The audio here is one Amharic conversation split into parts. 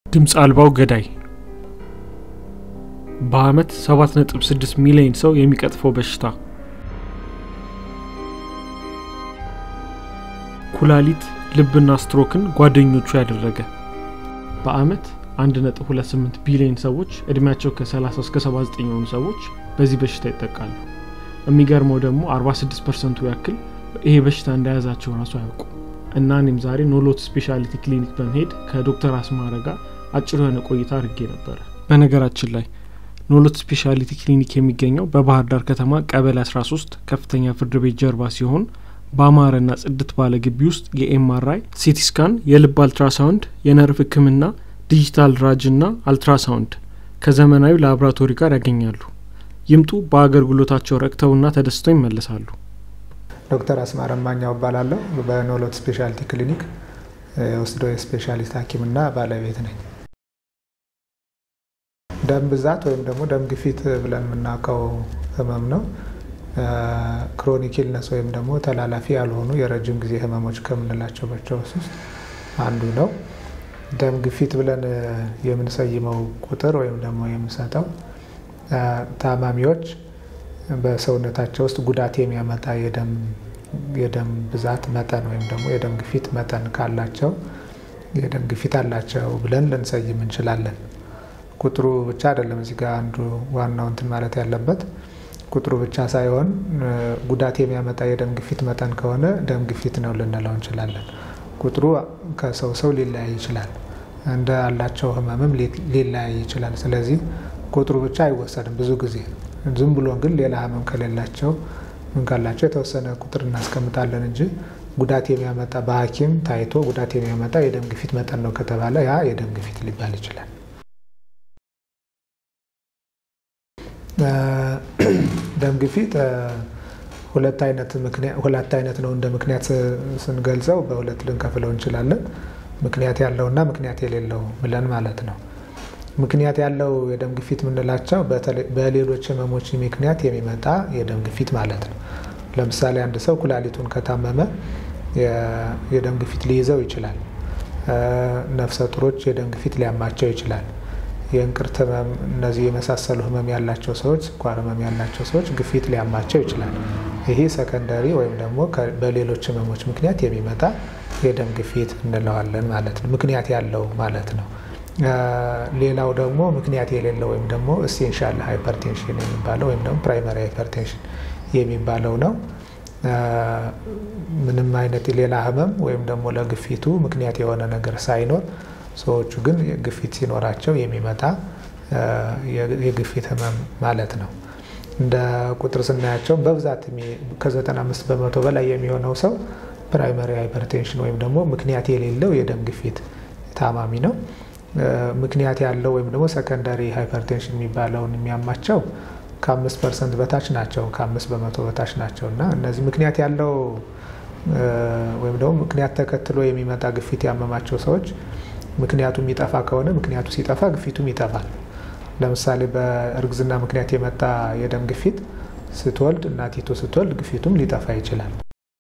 ድምፅ አልባው ገዳይ በአመት 7.6 ሚሊዮን ሰው የሚቀጥፈው በሽታ ኩላሊት፣ ልብና ስትሮክን ጓደኞቹ ያደረገ በአመት 1.28 ቢሊዮን ሰዎች እድሜያቸው ከ30 እስከ 79 የሆኑ ሰዎች በዚህ በሽታ ይጠቃሉ። የሚገርመው ደግሞ 46 ፐርሰንቱ ያክል ይሄ በሽታ እንደያዛቸው ራሱ አያውቁ እና እኔም ዛሬ ኖሎት ስፔሻሊቲ ክሊኒክ በመሄድ ከዶክተር አስማረ ጋር አጭር የሆነ ቆይታ አድርጌ ነበረ። በነገራችን ላይ ኖሎት ስፔሻሊቲ ክሊኒክ የሚገኘው በባህር ዳር ከተማ ቀበሌ 13 ከፍተኛ ፍርድ ቤት ጀርባ ሲሆን በአማረና ጽድት ባለ ግቢ ውስጥ የኤምአርአይ፣ ሲቲ ስካን፣ የልብ አልትራሳውንድ፣ የነርቭ ሕክምና፣ ዲጂታል ራጅ ና አልትራሳውንድ ከዘመናዊ ላቦራቶሪ ጋር ያገኛሉ። ይምጡ። በአገልግሎታቸው ረክተውና ተደስተው ይመለሳሉ። ዶክተር አስማረ ማኛው እባላለሁ። በኖሎት ስፔሻሊቲ ክሊኒክ የወስዶ የስፔሻሊስት ሐኪምና ባለቤት ነኝ። ደም ብዛት ወይም ደግሞ ደም ግፊት ብለን የምናውቀው ህመም ነው። ክሮኒክ ኢልነስ ወይም ደግሞ ተላላፊ ያልሆኑ የረጅም ጊዜ ህመሞች ከምንላቸው በሽታዎች ውስጥ አንዱ ነው። ደም ግፊት ብለን የምንሰይመው ቁጥር ወይም ደግሞ የምንሰጠው ታማሚዎች በሰውነታቸው ውስጥ ጉዳት የሚያመጣ የደም ብዛት መጠን ወይም ደግሞ የደም ግፊት መጠን ካላቸው የደም ግፊት አላቸው ብለን ልንሰይም እንችላለን። ቁጥሩ ብቻ አይደለም እዚህ ጋር አንዱ ዋናው እንትን ማለት ያለበት ቁጥሩ ብቻ ሳይሆን ጉዳት የሚያመጣ የደም ግፊት መጠን ከሆነ ደም ግፊት ነው ልንለው እንችላለን። ቁጥሩ ከሰው ሰው ሊለያይ ይችላል። እንደ አላቸው ህመምም ሊለያይ ይችላል። ስለዚህ ቁጥሩ ብቻ አይወሰድም። ብዙ ጊዜ ዝም ብሎ ግን ሌላ ህመም ከሌላቸው ምን ካላቸው የተወሰነ ቁጥር እናስቀምጣለን እንጂ ጉዳት የሚያመጣ በሐኪም ታይቶ ጉዳት የሚያመጣ የደም ግፊት መጠን ነው ከተባለ ያ የደም ግፊት ሊባል ይችላል። ደም ግፊት ሁለት አይነት ነው። እንደ ምክንያት ስንገልጸው በሁለት ልንከፍለው እንችላለን። ምክንያት ያለውና ምክንያት የሌለው ብለን ማለት ነው። ምክንያት ያለው የደም ግፊት የምንላቸው በሌሎች ህመሞች ምክንያት የሚመጣ የደም ግፊት ማለት ነው። ለምሳሌ አንድ ሰው ኩላሊቱን ከታመመ የደም ግፊት ሊይዘው ይችላል። ነፍሰ ጡሮች የደም ግፊት ሊያማቸው ይችላል። የእንቅርት ህመም፣ እነዚህ የመሳሰሉ ህመም ያላቸው ሰዎች፣ ስኳር ህመም ያላቸው ሰዎች ግፊት ሊያማቸው ይችላል። ይሄ ሰከንደሪ ወይም ደግሞ በሌሎች ህመሞች ምክንያት የሚመጣ የደም ግፊት እንለዋለን ማለት ነው። ምክንያት ያለው ማለት ነው። ሌላው ደግሞ ምክንያት የሌለው ወይም ደግሞ ኢሴንሻል ሃይፐርቴንሽን የሚባለው ወይም ደግሞ ፕራይመሪ ሃይፐርቴንሽን የሚባለው ነው። ምንም አይነት ሌላ ህመም ወይም ደግሞ ለግፊቱ ምክንያት የሆነ ነገር ሳይኖር ሰዎቹ ግን ግፊት ሲኖራቸው የሚመጣ የግፊት ህመም ማለት ነው። እንደ ቁጥር ስናያቸው በብዛት ከ95 በመቶ በላይ የሚሆነው ሰው ፕራይመሪ ሃይፐርቴንሽን ወይም ደግሞ ምክንያት የሌለው የደም ግፊት ታማሚ ነው። ምክንያት ያለው ወይም ደግሞ ሰከንዳሪ ሃይፐርቴንሽን የሚባለውን የሚያማቸው ከአምስት ፐርሰንት በታች ናቸው። ከአምስት በመቶ በታች ናቸው እና እነዚህ ምክንያት ያለው ወይም ደግሞ ምክንያት ተከትሎ የሚመጣ ግፊት ያመማቸው ሰዎች ምክንያቱ የሚጠፋ ከሆነ ምክንያቱ ሲጠፋ ግፊቱም ይጠፋል። ለምሳሌ በእርግዝና ምክንያት የመጣ የደም ግፊት ስትወልድ እናቲቱ ስትወልድ ግፊቱም ሊጠፋ ይችላል።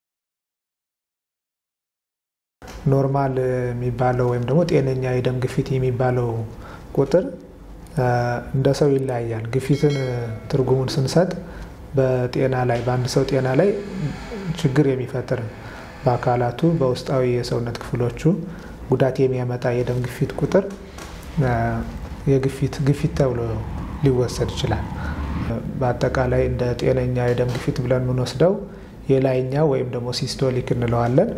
ኖርማል የሚባለው ወይም ደግሞ ጤነኛ የደም ግፊት የሚባለው ቁጥር እንደ ሰው ይለያያል። ግፊትን ትርጉሙን ስንሰጥ በጤና ላይ በአንድ ሰው ጤና ላይ ችግር የሚፈጥር በአካላቱ በውስጣዊ የሰውነት ክፍሎቹ ጉዳት የሚያመጣ የደም ግፊት ቁጥር የግፊት ግፊት ተብሎ ሊወሰድ ይችላል። በአጠቃላይ እንደ ጤነኛ የደም ግፊት ብለን የምንወስደው የላይኛው ወይም ደግሞ ሲስቶሊክ እንለዋለን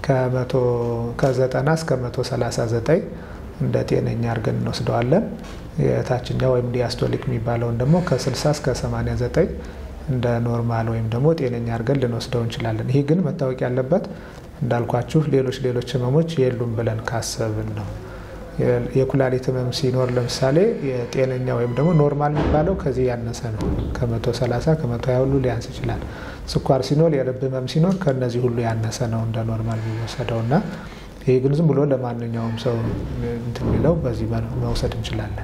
ከ90 እስከ 139 እንደ ጤነኛ አድርገን እንወስደዋለን። የታችኛው ወይም ዲያስቶሊክ የሚባለውን ደግሞ ከ60 እስከ 89 እንደ ኖርማል ወይም ደግሞ ጤነኛ አድርገን ልንወስደው እንችላለን። ይህ ግን መታወቅ ያለበት እንዳልኳችሁ ሌሎች ሌሎች ህመሞች የሉም ብለን ካሰብን ነው። የኩላሊት ህመም ሲኖር ለምሳሌ የጤነኛ ወይም ደግሞ ኖርማል የሚባለው ከዚህ ያነሰ ነው። ከመቶ ሰላሳ ከመቶ ሀያ ሁሉ ሊያንስ ይችላል። ስኳር ሲኖር፣ የልብ ህመም ሲኖር ከነዚህ ሁሉ ያነሰ ነው እንደ ኖርማል የሚወሰደው እና ይህ ግን ዝም ብሎ ለማንኛውም ሰው እንትን የሚለው በዚህ መውሰድ እንችላለን።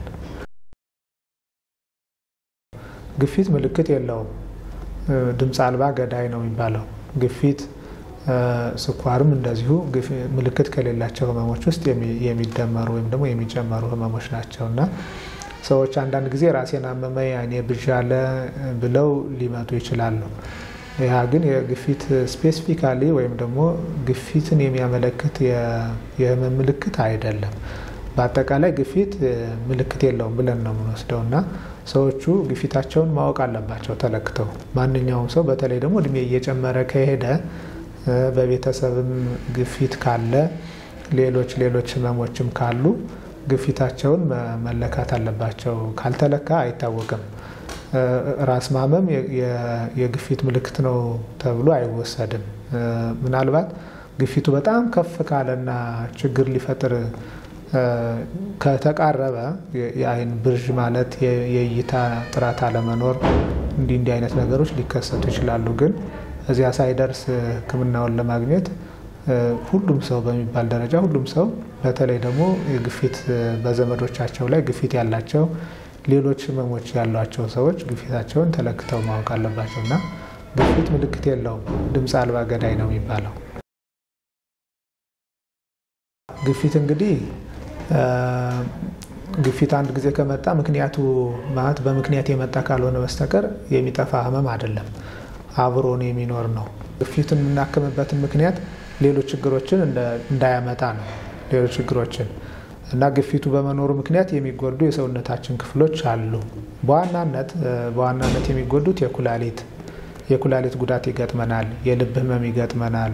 ግፊት ምልክት የለውም። ድምፅ አልባ ገዳይ ነው የሚባለው ግፊት ስኳርም እንደዚሁ ምልክት ከሌላቸው ህመሞች ውስጥ የሚደመሩ ወይም ደግሞ የሚጨመሩ ህመሞች ናቸው እና ሰዎች አንዳንድ ጊዜ ራሴን አመመኝ፣ አይኔ ብዥ አለ ብለው ሊመጡ ይችላሉ። ያ ግን የግፊት ስፔሲፊካሊ ወይም ደግሞ ግፊትን የሚያመለክት የህመም ምልክት አይደለም። በአጠቃላይ ግፊት ምልክት የለውም ብለን ነው የምንወስደው እና ሰዎቹ ግፊታቸውን ማወቅ አለባቸው ተለክተው። ማንኛውም ሰው በተለይ ደግሞ እድሜ እየጨመረ ከሄደ በቤተሰብም ግፊት ካለ ሌሎች ሌሎች ህመሞችም ካሉ ግፊታቸውን መለካት አለባቸው። ካልተለካ አይታወቅም። ራስ ማመም የግፊት ምልክት ነው ተብሎ አይወሰድም። ምናልባት ግፊቱ በጣም ከፍ ካለና ችግር ሊፈጥር ከተቃረበ የአይን ብዥ ማለት የእይታ ጥራት አለመኖር፣ እንዲህ እንዲህ አይነት ነገሮች ሊከሰቱ ይችላሉ። ግን እዚያ ሳይደርስ ሕክምናውን ለማግኘት ሁሉም ሰው በሚባል ደረጃ ሁሉም ሰው በተለይ ደግሞ የግፊት በዘመዶቻቸው ላይ ግፊት ያላቸው ሌሎች ህመሞች ያሏቸው ሰዎች ግፊታቸውን ተለክተው ማወቅ አለባቸው እና ግፊት ምልክት የለውም፣ ድምፅ አልባ ገዳይ ነው የሚባለው። ግፊት እንግዲህ ግፊት አንድ ጊዜ ከመጣ ምክንያቱ ማለት በምክንያት የመጣ ካልሆነ በስተቀር የሚጠፋ ህመም አይደለም፣ አብሮን የሚኖር ነው። ግፊትን የምናክምበትን ምክንያት ሌሎች ችግሮችን እንዳያመጣ ነው። ሌሎች ችግሮችን እና ግፊቱ በመኖሩ ምክንያት የሚጎዱ የሰውነታችን ክፍሎች አሉ። በዋናነት በዋናነት የሚጎዱት የኩላሊት የኩላሊት ጉዳት ይገጥመናል። የልብ ህመም ይገጥመናል።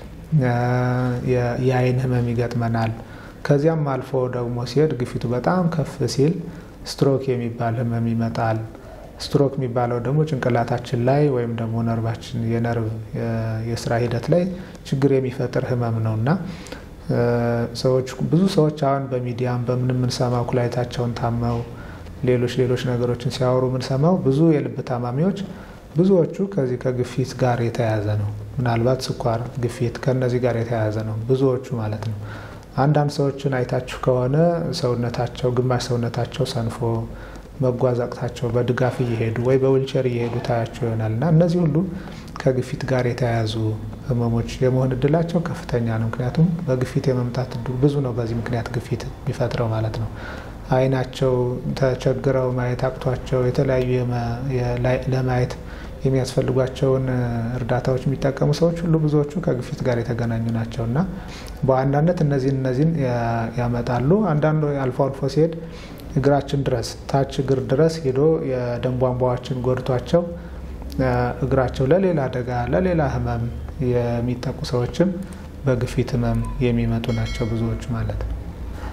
የአይን ህመም ይገጥመናል። ከዚያም አልፎ ደግሞ ሲሄድ ግፊቱ በጣም ከፍ ሲል ስትሮክ የሚባል ህመም ይመጣል። ስትሮክ የሚባለው ደግሞ ጭንቅላታችን ላይ ወይም ደግሞ ነርቫችን የነርቭ የስራ ሂደት ላይ ችግር የሚፈጥር ህመም ነው እና ሰዎች ብዙ ሰዎች አሁን በሚዲያም በምን የምንሰማው ኩላሊታቸውን ታመው ሌሎች ሌሎች ነገሮችን ሲያወሩ የምንሰማው ብዙ የልብ ታማሚዎች ብዙዎቹ ከዚህ ከግፊት ጋር የተያያዘ ነው። ምናልባት ስኳር፣ ግፊት ከነዚህ ጋር የተያያዘ ነው ብዙዎቹ ማለት ነው። አንዳንድ ሰዎችን አይታችሁ ከሆነ ሰውነታቸው ግማሽ ሰውነታቸው ሰንፎ መጓዝ አቅታቸው በድጋፍ እየሄዱ ወይ በዊልቸር እየሄዱ ታያቸው ይሆናል እና እነዚህ ሁሉ ከግፊት ጋር የተያያዙ ህመሞች የመሆን እድላቸው ከፍተኛ ነው። ምክንያቱም በግፊት የመምጣት እድሉ ብዙ ነው። በዚህ ምክንያት ግፊት የሚፈጥረው ማለት ነው። አይናቸው ተቸግረው ማየት አቅቷቸው የተለያዩ ለማየት የሚያስፈልጓቸውን እርዳታዎች የሚጠቀሙ ሰዎች ሁሉ ብዙዎቹ ከግፊት ጋር የተገናኙ ናቸው እና በዋናነት እነዚህን እነዚህን ያመጣሉ። አንዳንዱ አልፎ አልፎ ሲሄድ እግራችን ድረስ ታች እግር ድረስ ሄዶ የደም ቧንቧዎችን ጎድቷቸው እግራቸው ለሌላ አደጋ ለሌላ ህመም የሚጠቁ ሰዎችም በግፊት ህመም የሚመጡ ናቸው ብዙዎቹ ማለት ነው።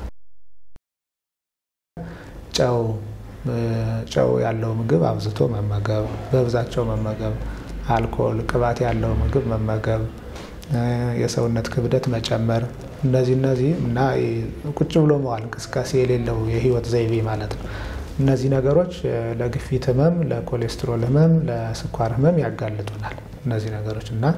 ጨው ጨው ያለው ምግብ አብዝቶ መመገብ፣ በብዛቸው መመገብ፣ አልኮል፣ ቅባት ያለው ምግብ መመገብ፣ የሰውነት ክብደት መጨመር፣ እነዚህ እነዚህ እና ቁጭ ብሎ መዋል እንቅስቃሴ የሌለው የህይወት ዘይቤ ማለት ነው። እነዚህ ነገሮች ለግፊት ህመም፣ ለኮሌስትሮል ህመም፣ ለስኳር ህመም ያጋልጡናል። እነዚህ ነገሮች እና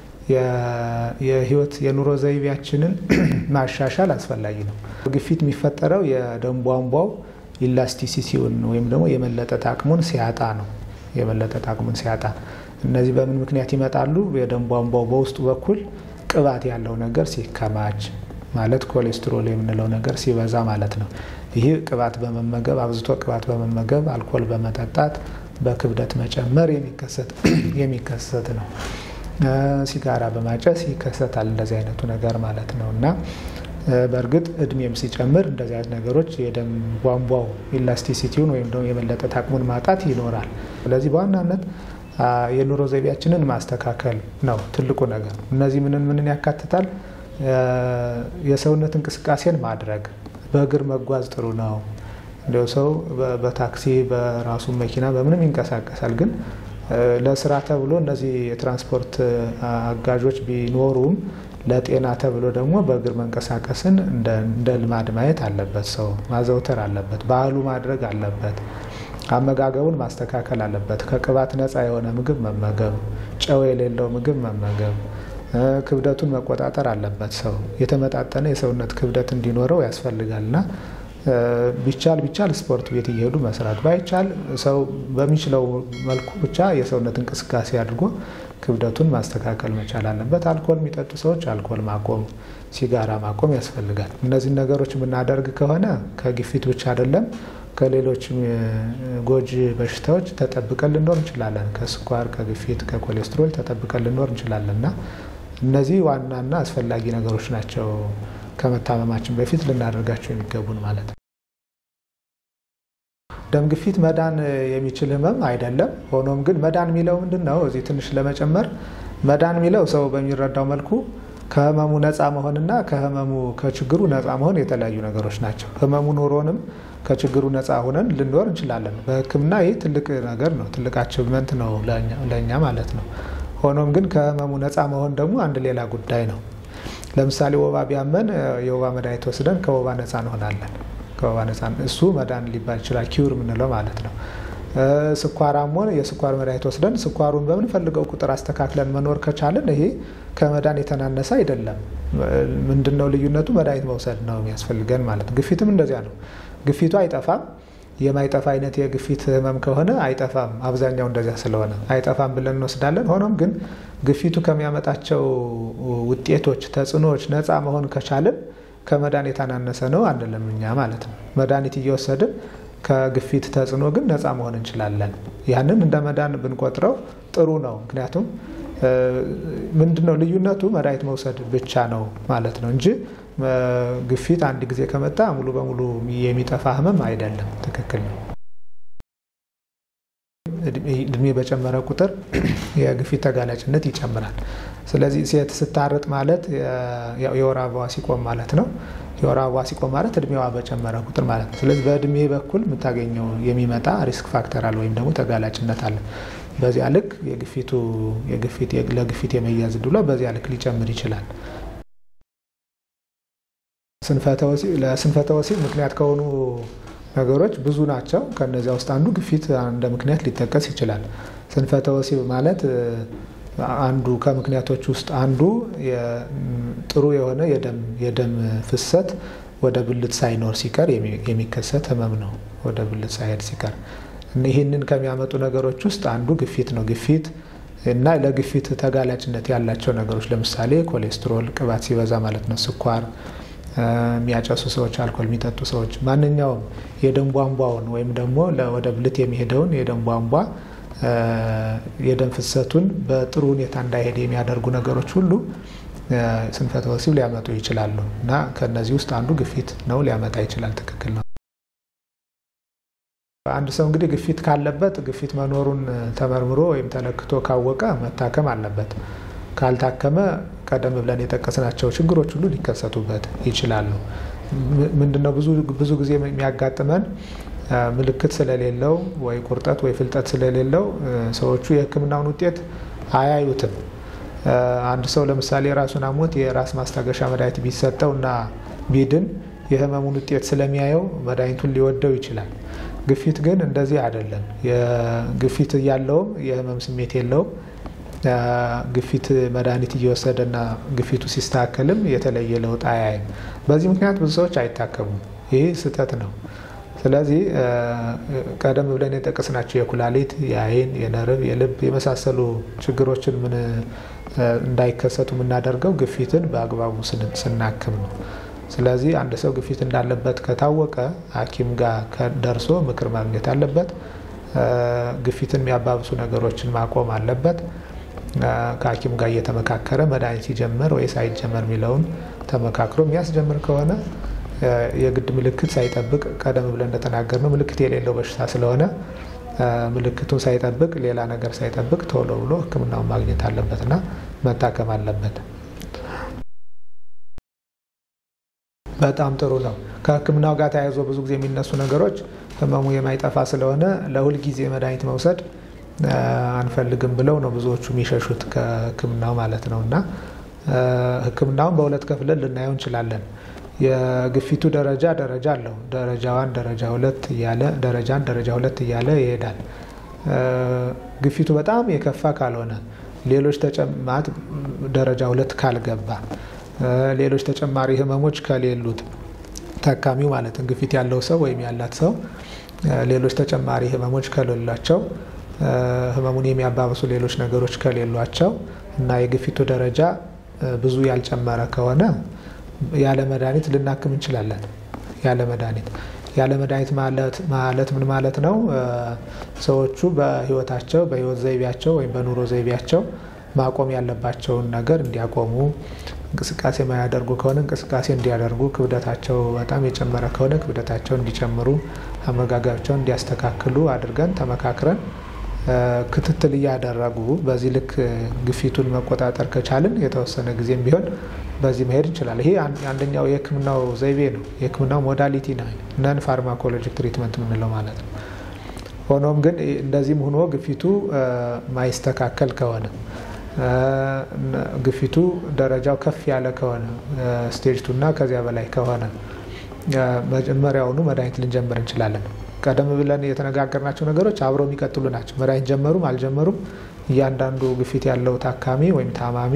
የህይወት የኑሮ ዘይቤያችንን ማሻሻል አስፈላጊ ነው። ግፊት የሚፈጠረው የደም ቧንቧው ኢላስቲሲቲውን ወይም ደግሞ የመለጠጥ አቅሙን ሲያጣ ነው። የመለጠጥ አቅሙን ሲያጣ እነዚህ በምን ምክንያት ይመጣሉ? የደም ቧንቧው በውስጡ በኩል ቅባት ያለው ነገር ሲከማች ማለት ኮሌስትሮል የምንለው ነገር ሲበዛ ማለት ነው። ይህ ቅባት በመመገብ አብዝቶ ቅባት በመመገብ አልኮል በመጠጣት በክብደት መጨመር የሚከሰት ነው። ሲጋራ በማጨስ ይከሰታል እንደዚህ አይነቱ ነገር ማለት ነው እና በእርግጥ እድሜም ሲጨምር እንደዚህ አይነት ነገሮች የደም ቧንቧው ኢላስቲሲቲውን ወይም ደግሞ የመለጠጥ አቅሙን ማጣት ይኖራል። ስለዚህ በዋናነት የኑሮ ዘይቤያችንን ማስተካከል ነው ትልቁ ነገር። እነዚህ ምንን ምንን ያካትታል? የሰውነት እንቅስቃሴን ማድረግ፣ በእግር መጓዝ ጥሩ ነው። እንዲያው ሰው በታክሲ በራሱ መኪና በምንም ይንቀሳቀሳል። ግን ለስራ ተብሎ እነዚህ የትራንስፖርት አጋዦች ቢኖሩም ለጤና ተብሎ ደግሞ በእግር መንቀሳቀስን እንደ ልማድ ማየት አለበት። ሰው ማዘውተር አለበት። ባህሉ ማድረግ አለበት። አመጋገቡን ማስተካከል አለበት። ከቅባት ነፃ የሆነ ምግብ መመገብ፣ ጨው የሌለው ምግብ መመገብ፣ ክብደቱን መቆጣጠር አለበት። ሰው የተመጣጠነ የሰውነት ክብደት እንዲኖረው ያስፈልጋል እና ቢቻል ቢቻል ስፖርት ቤት እየሄዱ መስራት ባይቻል ሰው በሚችለው መልኩ ብቻ የሰውነት እንቅስቃሴ አድርጎ ክብደቱን ማስተካከል መቻል አለበት። አልኮል የሚጠጡ ሰዎች አልኮል ማቆም፣ ሲጋራ ማቆም ያስፈልጋል። እነዚህን ነገሮች የምናደርግ ከሆነ ከግፊት ብቻ አይደለም ከሌሎች ጎጂ በሽታዎች ተጠብቀን ልኖር እንችላለን። ከስኳር፣ ከግፊት፣ ከኮሌስትሮል ተጠብቀን ልኖር እንችላለን እና እነዚህ ዋናና አስፈላጊ ነገሮች ናቸው ከመታመማችን በፊት ልናደርጋቸው የሚገቡን ማለት ነው። ደም ግፊት መዳን የሚችል ህመም አይደለም። ሆኖም ግን መዳን የሚለው ምንድን ነው? እዚህ ትንሽ ለመጨመር መዳን የሚለው ሰው በሚረዳው መልኩ ከህመሙ ነፃ መሆንና ከህመሙ ከችግሩ ነፃ መሆን የተለያዩ ነገሮች ናቸው። ህመሙ ኖሮንም ከችግሩ ነፃ ሆነን ልንኖር እንችላለን። በሕክምና ይህ ትልቅ ነገር ነው፣ ትልቅ አቺቭመንት ነው ለእኛ ማለት ነው። ሆኖም ግን ከህመሙ ነፃ መሆን ደግሞ አንድ ሌላ ጉዳይ ነው። ለምሳሌ ወባ ቢያመን የወባ መድኃኒት ወስደን ከወባ ነፃ እንሆናለን። ከወባ ነፃ እሱ መዳን ሊባል ይችላል፣ ኪውር የምንለው ማለት ነው። ስኳር አሞን የስኳር መድኃኒት ወስደን ስኳሩን በምንፈልገው ቁጥር አስተካክለን መኖር ከቻለን ይሄ ከመዳን የተናነሰ አይደለም። ምንድነው ልዩነቱ? መድኃኒት መውሰድ ነው የሚያስፈልገን ማለት ነው። ግፊትም እንደዚያ ነው። ግፊቱ አይጠፋም። የማይጠፋ አይነት የግፊት ህመም ከሆነ አይጠፋም። አብዛኛው እንደዚያ ስለሆነ አይጠፋም ብለን እንወስዳለን። ሆኖም ግን ግፊቱ ከሚያመጣቸው ውጤቶች፣ ተጽዕኖዎች ነፃ መሆን ከቻልን ከመዳን የተናነሰ ነው አንልም እኛ ማለት ነው። መድኃኒት እየወሰድን ከግፊት ተጽዕኖ ግን ነፃ መሆን እንችላለን። ያንን እንደ መዳን ብንቆጥረው ጥሩ ነው። ምክንያቱም ምንድነው ልዩነቱ? መድኃኒት መውሰድ ብቻ ነው ማለት ነው እንጂ ግፊት አንድ ጊዜ ከመጣ ሙሉ በሙሉ የሚጠፋ ህመም አይደለም። ትክክል ነው። እድሜ በጨመረ ቁጥር የግፊት ተጋላጭነት ይጨምራል። ስለዚህ ሴት ስታርጥ ማለት የወር አበባዋ ሲቆም ማለት ነው። የወር አበባዋ ሲቆም ማለት እድሜዋ በጨመረ ቁጥር ማለት ነው። ስለዚህ በእድሜ በኩል የምታገኘው የሚመጣ ሪስክ ፋክተር አለ ወይም ደግሞ ተጋላጭነት አለ። በዚያ ልክ የግፊቱ ለግፊት የመያዝ ዕድሏ በዚያ ልክ ሊጨምር ይችላል። ለስንፈተ ወሲብ ምክንያት ከሆኑ ነገሮች ብዙ ናቸው። ከነዚያ ውስጥ አንዱ ግፊት እንደ ምክንያት ሊጠቀስ ይችላል። ስንፈተ ወሲብ ማለት አንዱ ከምክንያቶች ውስጥ አንዱ ጥሩ የሆነ የደም ፍሰት ወደ ብልት ሳይኖር ሲቀር የሚከሰት ህመም ነው። ወደ ብልት ሳይሄድ ሲቀር ይህንን ከሚያመጡ ነገሮች ውስጥ አንዱ ግፊት ነው። ግፊት እና ለግፊት ተጋላጭነት ያላቸው ነገሮች ለምሳሌ ኮሌስትሮል፣ ቅባት ሲበዛ ማለት ነው፣ ስኳር የሚያጨሱ ሰዎች፣ አልኮል የሚጠጡ ሰዎች፣ ማንኛውም የደም ቧንቧውን ወይም ደግሞ ወደ ብልት የሚሄደውን የደም ቧንቧ የደም ፍሰቱን በጥሩ ሁኔታ እንዳይሄድ የሚያደርጉ ነገሮች ሁሉ ስንፈተ ወሲብ ሊያመጡ ይችላሉ እና ከነዚህ ውስጥ አንዱ ግፊት ነው፣ ሊያመጣ ይችላል። ትክክል ነው። አንድ ሰው እንግዲህ ግፊት ካለበት ግፊት መኖሩን ተመርምሮ ወይም ተለክቶ ካወቀ መታከም አለበት። ካልታከመ ቀደም ብለን የጠቀስናቸው ችግሮች ሁሉ ሊከሰቱበት ይችላሉ። ምንድነው ብዙ ጊዜ የሚያጋጥመን ምልክት ስለሌለው ወይ ቁርጠት ወይ ፍልጠት ስለሌለው ሰዎቹ የሕክምናውን ውጤት አያዩትም። አንድ ሰው ለምሳሌ ራሱን አሞት የራስ ማስታገሻ መድኃኒት ቢሰጠው እና ቢድን የህመሙን ውጤት ስለሚያየው መድኃኒቱን ሊወደው ይችላል። ግፊት ግን እንደዚህ አይደለም። ግፊት እያለውም የህመም ስሜት የለውም። ግፊት መድኃኒት እየወሰደና ግፊቱ ሲስተካከልም የተለየ ለውጥ አያይም። በዚህ ምክንያት ብዙ ሰዎች አይታከሙም። ይህ ስህተት ነው። ስለዚህ ቀደም ብለን የጠቀስናቸው የኩላሊት፣ የአይን፣ የነርቭ፣ የልብ የመሳሰሉ ችግሮችን ምን እንዳይከሰቱ የምናደርገው ግፊትን በአግባቡ ስናክም ነው። ስለዚህ አንድ ሰው ግፊት እንዳለበት ከታወቀ ሐኪም ጋር ደርሶ ምክር ማግኘት አለበት። ግፊትን የሚያባብሱ ነገሮችን ማቆም አለበት። ከሐኪም ጋር እየተመካከረ መድኃኒት ሲጀምር ወይ ሳይጀመር የሚለውን ተመካክሮ የሚያስጀምር ከሆነ የግድ ምልክት ሳይጠብቅ ቀደም ብለን እንደተናገርነው ምልክት የሌለው በሽታ ስለሆነ ምልክቱን ሳይጠብቅ ሌላ ነገር ሳይጠብቅ ቶሎ ብሎ ሕክምናውን ማግኘት አለበትና መታከም አለበት። በጣም ጥሩ ነው። ከሕክምናው ጋር ተያይዞ ብዙ ጊዜ የሚነሱ ነገሮች ህመሙ የማይጠፋ ስለሆነ ለሁል ጊዜ መድኃኒት መውሰድ አንፈልግም ብለው ነው ብዙዎቹ የሚሸሹት ከሕክምናው ማለት ነው እና ሕክምናውን በሁለት ከፍለን ልናየው እንችላለን። የግፊቱ ደረጃ ደረጃ አለው። ደረጃ ዋን፣ ደረጃ ሁለት እያለ ደረጃን ደረጃ ሁለት እያለ ይሄዳል። ግፊቱ በጣም የከፋ ካልሆነ ሌሎች ተጨማት ደረጃ ሁለት ካልገባ ሌሎች ተጨማሪ ህመሞች ከሌሉት ታካሚው ማለትም ግፊት ያለው ሰው ወይም ያላት ሰው ሌሎች ተጨማሪ ህመሞች ከሌላቸው ህመሙን የሚያባብሱ ሌሎች ነገሮች ከሌሏቸው እና የግፊቱ ደረጃ ብዙ ያልጨመረ ከሆነ ያለ መድኃኒት ልናክም እንችላለን። ያለ መድኃኒት ያለ መድኃኒት ማለት ምን ማለት ነው? ሰዎቹ በህይወታቸው በህይወት ዘይቤያቸው ወይም በኑሮ ዘይቤያቸው ማቆም ያለባቸውን ነገር እንዲያቆሙ፣ እንቅስቃሴ ማያደርጉ ከሆነ እንቅስቃሴ እንዲያደርጉ፣ ክብደታቸው በጣም የጨመረ ከሆነ ክብደታቸው እንዲጨምሩ፣ አመጋገባቸውን እንዲያስተካክሉ አድርገን ተመካክረን ክትትል እያደረጉ በዚህ ልክ ግፊቱን መቆጣጠር ከቻልን የተወሰነ ጊዜም ቢሆን በዚህ መሄድ እንችላለን። ይሄ አንደኛው የህክምናው ዘይቤ ነው። የህክምናው ሞዳሊቲ ነው፣ ነን ፋርማኮሎጂክ ትሪትመንት የምንለው ማለት ነው። ሆኖም ግን እንደዚህም ሆኖ ግፊቱ ማይስተካከል ከሆነ ግፊቱ ደረጃው ከፍ ያለ ከሆነ ስቴጅ ቱ እና ከዚያ በላይ ከሆነ መጀመሪያውኑ መድኃኒት ልንጀምር እንችላለን። ቀደም ብለን የተነጋገርናቸው ነገሮች አብረው የሚቀጥሉ ናቸው። መድኃኒት ጀመሩም አልጀመሩም እያንዳንዱ ግፊት ያለው ታካሚ ወይም ታማሚ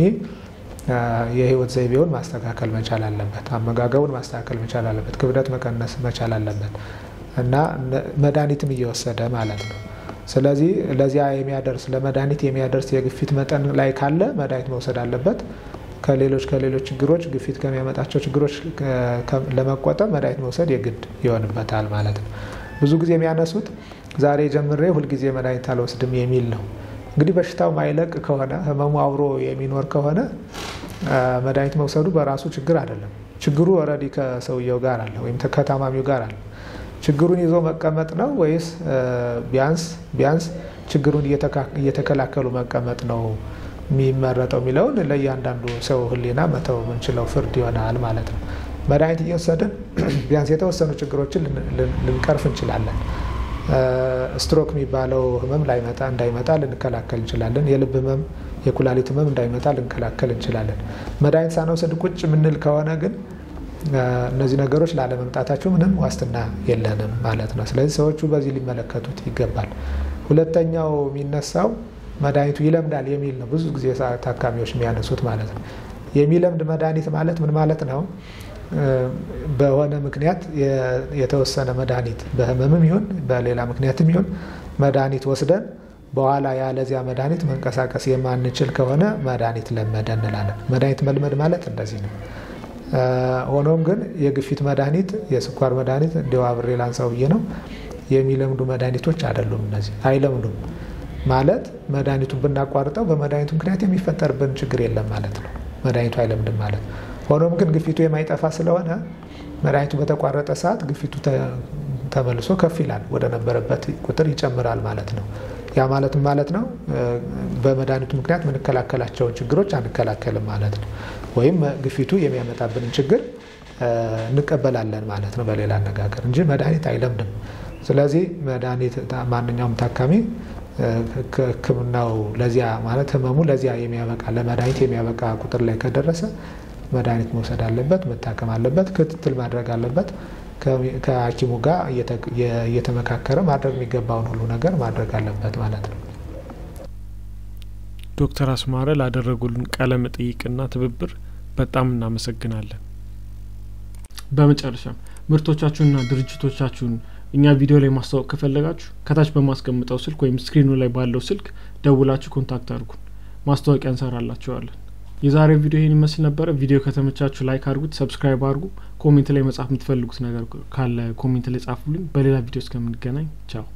የህይወት ዘይቤውን ማስተካከል መቻል አለበት። አመጋገቡን ማስተካከል መቻል አለበት። ክብደት መቀነስ መቻል አለበት እና መድኃኒትም እየወሰደ ማለት ነው። ስለዚህ ለዚያ የሚያደርስ ለመድኃኒት የሚያደርስ የግፊት መጠን ላይ ካለ መድኃኒት መውሰድ አለበት። ከሌሎች ከሌሎች ችግሮች ግፊት ከሚያመጣቸው ችግሮች ለመቆጠብ መድኃኒት መውሰድ የግድ ይሆንበታል ማለት ነው። ብዙ ጊዜ የሚያነሱት ዛሬ ጀምሬ ሁልጊዜ መድኃኒት አልወስድም የሚል ነው። እንግዲህ በሽታው ማይለቅ ከሆነ ህመሙ አብሮ የሚኖር ከሆነ መድኃኒት መውሰዱ በራሱ ችግር አይደለም። ችግሩ ኦልሬዲ ከሰውየው ጋር አለ ወይም ከታማሚው ጋር አለ። ችግሩን ይዞ መቀመጥ ነው ወይስ ቢያንስ ቢያንስ ችግሩን እየተከላከሉ መቀመጥ ነው የሚመረጠው የሚለውን ለእያንዳንዱ ሰው ህሊና መተው የምንችለው ፍርድ ይሆናል ማለት ነው። መድኃኒት እየወሰድን ቢያንስ የተወሰኑ ችግሮችን ልንቀርፍ እንችላለን። ስትሮክ የሚባለው ህመም ላይመጣ እንዳይመጣ ልንከላከል እንችላለን። የልብ ህመም፣ የኩላሊት ህመም እንዳይመጣ ልንከላከል እንችላለን። መድኃኒት ሳንወስድ ቁጭ የምንል ከሆነ ግን እነዚህ ነገሮች ላለመምጣታቸው ምንም ዋስትና የለንም ማለት ነው። ስለዚህ ሰዎቹ በዚህ ሊመለከቱት ይገባል። ሁለተኛው የሚነሳው መድኃኒቱ ይለምዳል የሚል ነው። ብዙ ጊዜ ታካሚዎች የሚያነሱት ማለት ነው። የሚለምድ መድኃኒት ማለት ምን ማለት ነው? በሆነ ምክንያት የተወሰነ መድኃኒት በህመምም ይሁን በሌላ ምክንያትም ይሁን መድኃኒት ወስደን በኋላ ያለዚያ መድኃኒት መንቀሳቀስ የማንችል ከሆነ መድኃኒት ለመደ እንላለን። መድኃኒት መልመድ ማለት እንደዚህ ነው። ሆኖም ግን የግፊት መድኃኒት፣ የስኳር መድኃኒት እንዲያው አብሬ ላንሳው ብዬ ነው። የሚለምዱ መድኃኒቶች አይደሉም። እነዚህ አይለምዱም ማለት መድኃኒቱን ብናቋርጠው በመድኃኒቱ ምክንያት የሚፈጠርብን ችግር የለም ማለት ነው። መድኃኒቱ አይለምድም ማለት ነው። ሆኖም ግን ግፊቱ የማይጠፋ ስለሆነ መድኃኒቱ በተቋረጠ ሰዓት ግፊቱ ተመልሶ ከፍ ይላል፣ ወደ ነበረበት ቁጥር ይጨምራል ማለት ነው። ያ ማለትም ማለት ነው በመድኃኒቱ ምክንያት የምንከላከላቸውን ችግሮች አንከላከልም ማለት ነው። ወይም ግፊቱ የሚያመጣብንን ችግር እንቀበላለን ማለት ነው በሌላ አነጋገር እንጂ መድኃኒት አይለምድም። ስለዚህ መድኃኒት ማንኛውም ታካሚ ሕክምናው ለዚያ ማለት ህመሙ ለዚያ የሚያበቃ ለመድኃኒት የሚያበቃ ቁጥር ላይ ከደረሰ መድኃኒት መውሰድ አለበት፣ መታከም አለበት፣ ክትትል ማድረግ አለበት። ከሐኪሙ ጋር እየተመካከረ ማድረግ የሚገባውን ሁሉ ነገር ማድረግ አለበት ማለት ነው። ዶክተር አስማረ ላደረጉልን ቃለ መጠይቅና ትብብር በጣም እናመሰግናለን። በመጨረሻም ምርቶቻችሁንና ድርጅቶቻችሁን እኛ ቪዲዮ ላይ ማስታወቅ ከፈለጋችሁ ከታች በማስቀምጠው ስልክ ወይም ስክሪኑ ላይ ባለው ስልክ ደውላችሁ ኮንታክት አድርጉን፣ ማስታወቂያ እንሰራላችኋለን። የዛሬው ቪዲዮ ይህን ይመስል ነበረ። ቪዲዮ ከተመቻችሁ ላይክ አድርጉት፣ ሰብስክራይብ አድርጉ። ኮሜንት ላይ መጻፍ የምትፈልጉት ነገር ካለ ኮሜንት ላይ ጻፉልኝ። በሌላ ቪዲዮ እስከምንገናኝ ቻው።